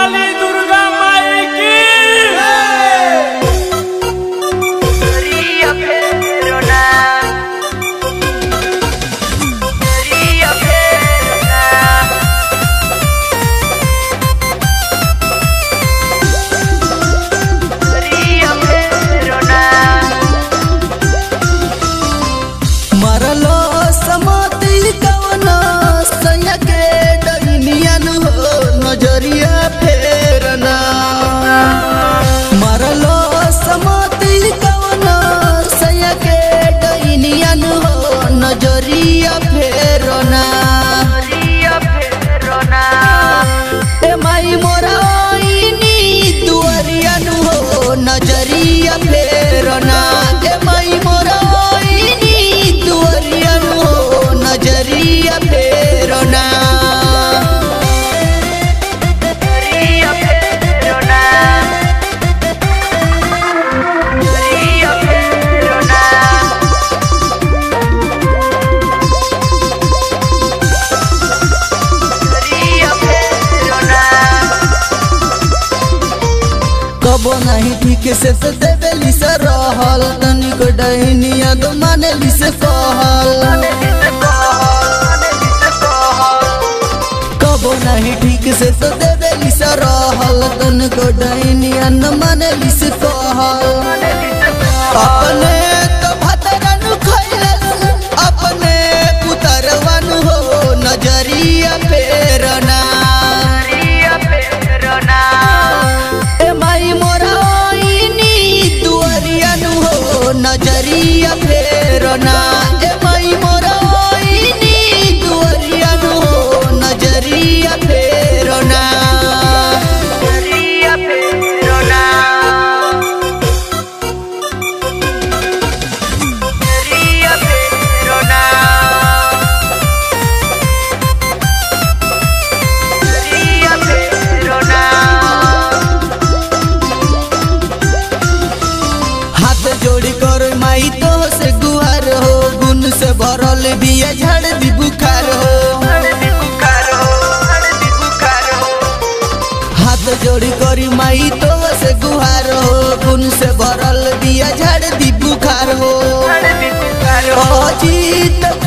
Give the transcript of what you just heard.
वाली दुर्गा माई की Ria Perona Ria Perona Ria Perona मरलो समति कवन सैया के डैनियन हो नजरिया फेरना मरलो समति कवन सैया के डैनियन हो नजरिया फेरना Ria Perona ए माई मोरा ओइनी दुअरियन हो नजरिया फेरना ए माई मोरा ओइनी दुअरियन हो नजरिया फेरना Ria Perona Ria Perona Ria Perona कबो नहीं ठीक से तो देवेली से रहल तनिक डहनिया तो मानेली से कहल कबो नहीं ठीक से तो देवेली से रहल तनिक डहनिया न मानेली से कहल अपने तो भतरन खैलस अपने पुतरवन हो नजरिया फेरना ए माई मोरा ओइनी दुअरियन हो नजरिया फेरना ए माई मोरा ओइनी दुअरियन हो नजरिया फेरना हाथ जोड़ी कर माई तो से गुहार हो गुन से भरल बिया झड़ दी बुखार हो हाथ जोड़ी करी माई तो से गुहार हो गुन से भरल बिया झड़ दी बुखार हो अजीत